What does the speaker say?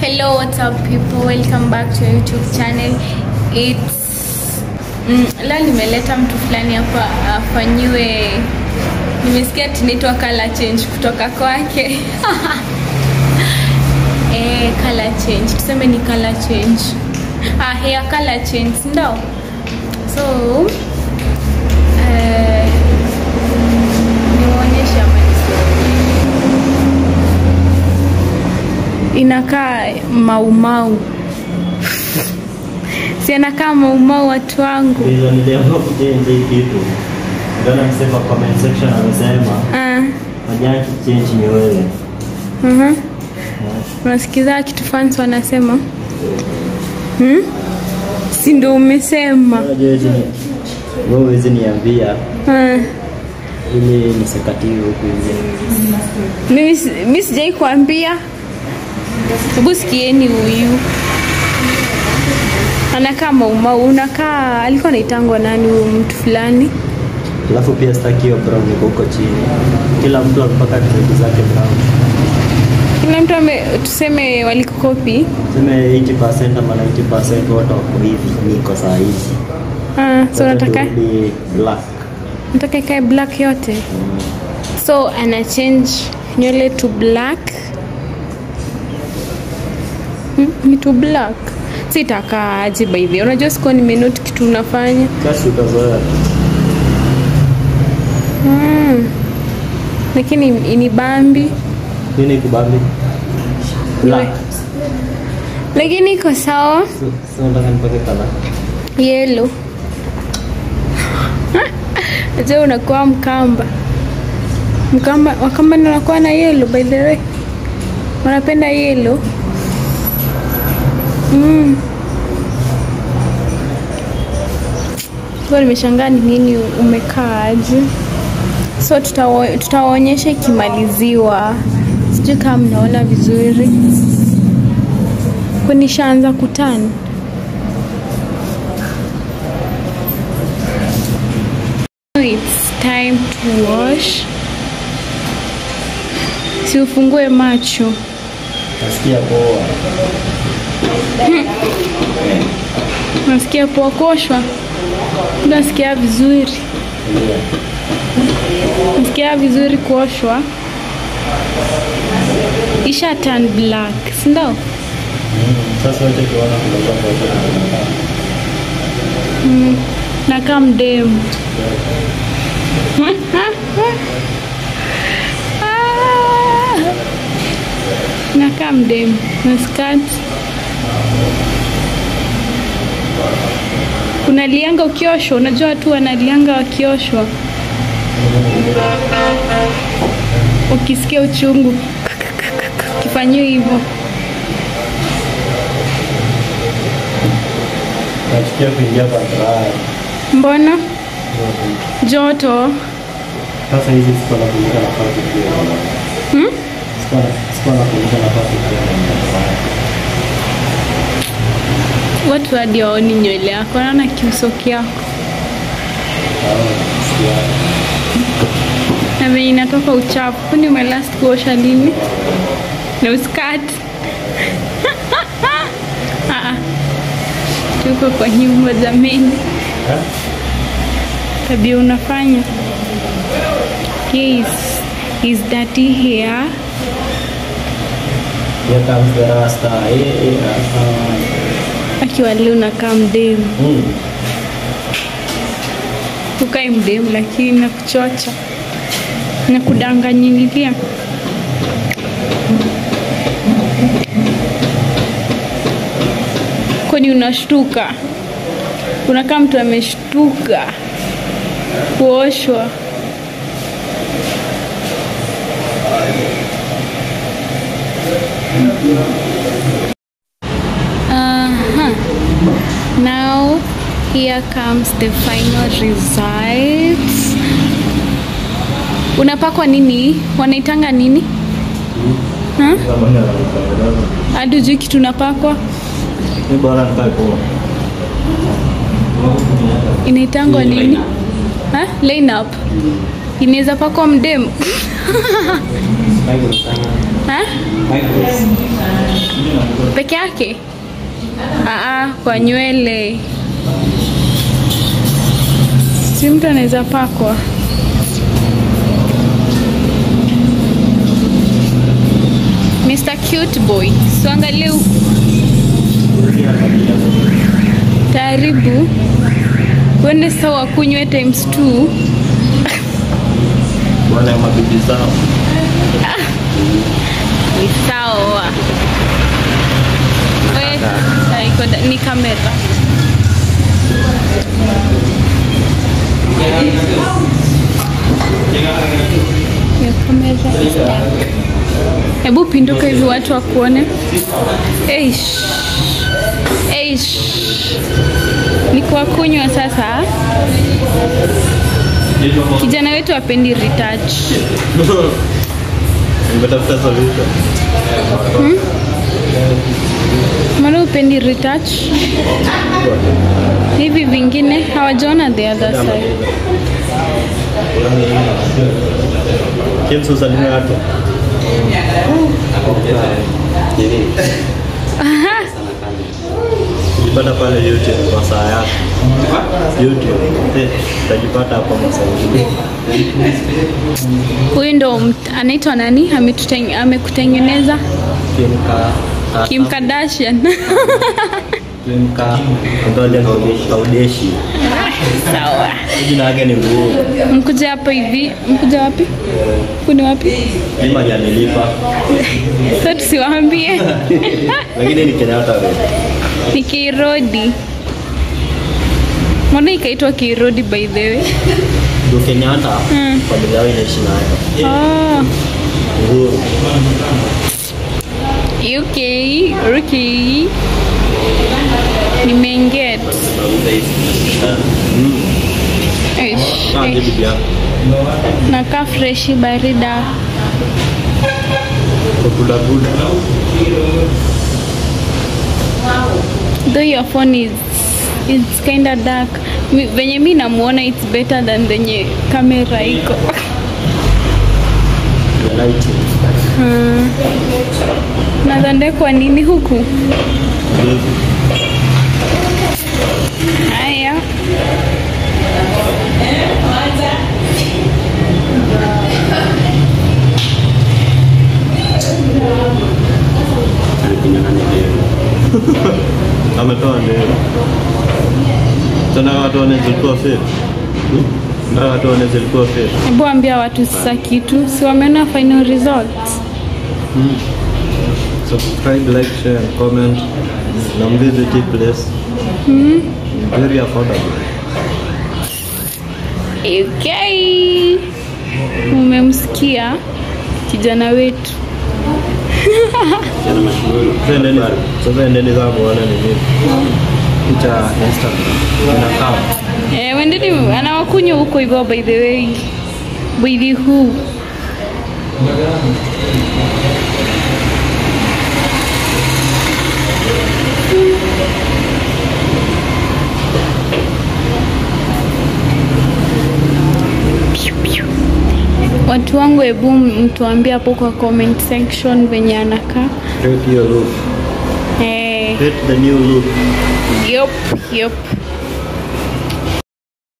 hello what's up people welcome back to our youtube channel it's mm, leo nimeleta mtu fulani hapa afanyiwe nimesikia tunaitwa color change kutoka kwake eh, color change tuseme ni color change ah, hair color change ndo so eh, niwaonyeshe ama nisiwaonyeshe inakaa maumau si anakaa maumau watu wangu Ndio niliamua kuchange hii kitu. Ndio nasema comment section amesema Ah, fanya change ni wewe. mhm. unasikiza kitu fans wanasema hmm? si ndo umesema Unajua hizi ni wewe huwezi niambia Ah, ili nisikatiwe huku nje. mimi si- mi sijai kuambia hebu sikieni huyu anakaa maumau unakaa alikuwa naitangwa nani huyu mtu fulani Alafu pia sitaki hiyo brown iko huko chini. Kila mtu mpaka dread zake brown. kila mtu ame tuseme walikukopi Sema 80% ama 90% wote wako hivi niko saa hizi. ah, so Wote nataka turudi black. nataka ikae black yote so ana change nywele to black Hmm, ni to black sitakaaje by the way. unajua sikuwa nimenoti kitu unafanya Basi utazoea. mm. lakini ni bambi Nini kubambi? Black. lakini iko sawa So, so nataka nipake color. yelo je unakuwa mkamba mkamba wakamba ndio wanakuwa na yelo by the way wanapenda yelo mm. Kwa nimeshangaa ni nini umekaaje so tutawa- tutawaonyesha ikimaliziwa sijui kama mnaona vizuri kunishaanza kutani It's time to wash. Si ufungue macho. Nasikia poa. Nasikia poa kuoshwa. Nasikia vizuri. Nasikia vizuri kuoshwa. Isha turn black, si ndio? Sasa wote tuona kutoka kwa Nakaa mdemu. Ah! Nakaa mdemu na skati. Unalianga ukioshwa, unajua watu wanalianga wakioshwa. Ukisikia uchungu kifanyiwa hivyo. Nachukia kuingia kwa dryer. Mbona joto? Sasa hizi sikuwa na kuingia nafasi pia. Hmm? Sikuwa na- sikuwa na kuingia nafasi pia. Watu hadi waoni nywele yako, naona kiuso kyako na venye inatoka uchafu. Kwani umelast kuosha lini? Na uskati Ah, ah. tuko kwa nyumba jameni, tabia unafanya yes, is dirty hair Here comes the rasta. Eh, eh, rasta. akiwa leo unakaa mdemu, Mm. ukae mdemu, lakini nakuchocha na kudanganyililia. Kwani unashtuka? Unakaa mtu ameshtuka kuoshwa. Uh-huh. Now here comes the final results. Unapakwa nini? Wanaitanga nini? Ha? Hadi hujui kitu unapakwa? Ni bora nikae poa. Inaitangwa nini? Ha? Line up. Inaweza pakwa mdemu. Micros sana. Ha? Micros. peke yake Aa, kwa nywele si mtu anaweza pakwa Mr. Cute Boy, siangalie huku. Taaribu uende sawa kunywe times two. Bwana ya mabibi zao. Ni sawa. We, haiko da- ni kamera. Your camera is dark. Hebu pinduka hivi watu wakuone. Eish. Eish. Ni kwa kunywa sasa. Kijana wetu apendi retouch. Nimetafuta solution. Mbona upendi retouch? Hivi vingine hawajaona the other side. James usalimie watu. Jipata pale YouTube kwa saa yako. YouTube. Eh, utajipata hapo masaa ingine. Huyu ndo mt- anaitwa nani? Ametuteng- Amekutengeneza Kim Ka- Kim Kardashian. Kim Ka- Antonia Kaudeshi. Sawa. Jina yake ni Nguo. Mkuja hapa hivi. Mkuja wapi? Kuni wapi? Mimi hajanilipa. Sasa tusiwaambie. Lakini ni Kenyatta wewe. Ni Kirodi. Mbona ikaitwa Kirodi by the way? Ndio Kenyatta. Mm. Familia yao inaishi nayo. Oh, Uhuru. UK, okay. Nimenget. Mm. Eish, Ah, eish. ndio bibi yako. Nakaa freshi barida. Kukula kula. Though your phone is it's kind of dark. Mi- Venye mi namuona it's better than venye kamera iko. The lighting. Hmm. Nadhani kwa nini huku? Ndio. Haya. Ametoa ndevu. Tena watu wane zilikuwa fake. Na watu wane zilikuwa fake. Hebu ambia watu sasa kitu. Si wameona final results? Subscribe, like, share and comment. Na mvisit hii place. Very affordable. Okay. Umemsikia kijana wetu. Sasa endeni, sasa endeni za muone ni nini. Picha Instagram. Inakaa. Eh, wendeni anawakunywa huko hivyo by the way. By the who. Piu, piu. Watu wangu, hebu mtuambie hapo kwa comment section venye anakaa. Rate your look. Eh, Rate the new look. yup, yup.